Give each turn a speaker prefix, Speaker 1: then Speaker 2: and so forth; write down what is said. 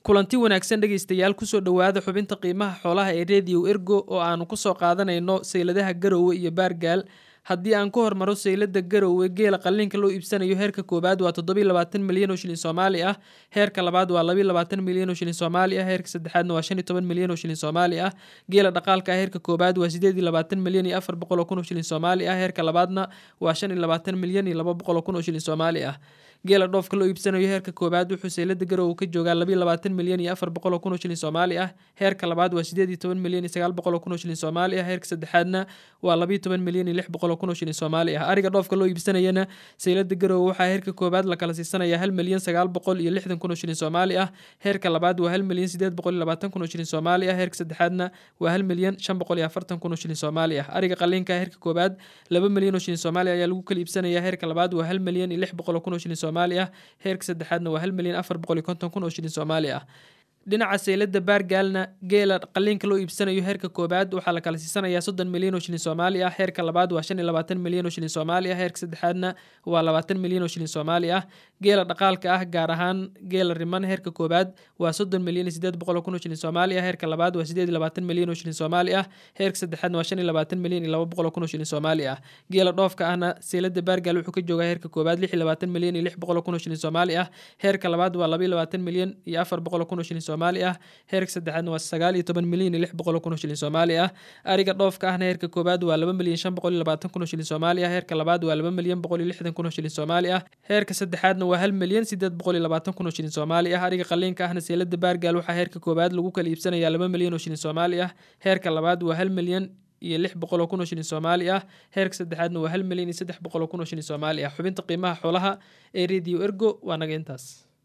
Speaker 1: kulanti wanaagsan dhegaystayaal kusoo dhowaada xubinta qiimaha xoolaha ee radio ergo oo aanu kusoo qaadanayno sayladaha garowe iyo baargaal haddii aan ku hormaro saylada garowe geela qalliinka loo iibsanayo heerka koowaad waa toddobiy labaatan milyan oo shilin soomaali ah heerka labaad waa labiy labaatan milyan oo shilin soomaali ah heerka saddexaadna waa shan iyo toban milyan oo shilin soomaali ah geela dhaqaalka ah heerka koowaad waa sideed iyo labaatan milyan iyo afar boqol oo kun oo shilin soomaali ah heerka labaadna waa shan iyo labaatan milyan iyo laba boqol oo kun oo shilin soomaali ah geela dhoofka loo iibsanayo heerka koowaad wuxuu saylada garowe ka joogaa labiy labaatan milyan iyo afar boqol oo kun oo shilin soomaali ah heerka labaad waa sideed iyo toban milyan iyo sagaal boqol oo kun oo shilin soomaali ah heerka saddexaadna waa labiyo toban milyan iyo lix boqol oo kun oo shilin soomaali ah ariga dhoofka loo iibsanayana saylada garowe waxaa heerka koowaad la kala siisanaya hal milyan sagaal boqol iyo lixdan kun oo shilin soomaali ah heerka labaad waa hal milyan sideed boqol iyo labaatan kun oo shilin soomaali ah heerka saddexaadna waa hal milyan shan boqol iyo afartan kun oo shilin soomaali ah ariga qaliinka heerka koowaad laba milyan oo shilin soomaali ayaa lagu kala iibsanaya heerka labaad waa hal milyan iyo lix boqol oo kun oo shilin soomaali ah heerka saddexaadna waa hal milyan afar boqol iyo konton kun oo shilin soomaali ah dhinaca saylada baargaalna geela qaliinka loo iibsanayo heerka koowaad waxaa la kala siisanayaa soddon milyan oo shilin soomaali ah heerka labaad waa shan iyo labaatan milyan oo shilin soomaali ah heerka saddexaadna waa labaatan milyan oo shilin soomaali ah geela dhaqaalka ah gaar ahaan geela riman heerka koowaad waa soddon milyan iyo sideed boqol oo kun oo shilin soomaali ah heerka labaad waa sideed iyo labaatan milyan oo shilin soomaali ah heerka saddexaadna waa shan iyo labaatan milyan iyo laba boqol oo kun oo shilin soomaali ah geela dhoofka ahna saylada baargaal wuxuu ka joogaa heerka koowaad lix iyo labaatan milyan iyo lix boqol oo kun oo shilin soomaali ah heerka labaad waa laba iyo labaatan milyan iyo afar boqol oo kun oo shilin soomaali ah heerka saddexaadna waa sagaal iyo toban milyan iyo lix boqol oo kun oo shilin soomaali ah ariga dhoofka ahna heerka koowaad waa laba milyan shan boqol iyo labaatan kun oo shilin soomaali ah heerka labaad waa laba milyan boqol iyo lixdan kun oo shilin soomaali ah heerka saddexaadna waa hal milyan sideed boqol iyo labaatan kun oo shilin soomaali ah ariga qaliinka ahna seelada baargaal waxaa heerka koowaad lagu kala iibsanayaa laba milyan oo shilin soomaali ah heerka labaad waa hal milyan iyo lix boqol oo kun oo shilin soomaali ah heerka saddexaadna waa hal milyan iyo saddex boqol oo kun oo shilin soomaali ah xubinta qiimaha xoolaha ee radio ergo waa naga intaas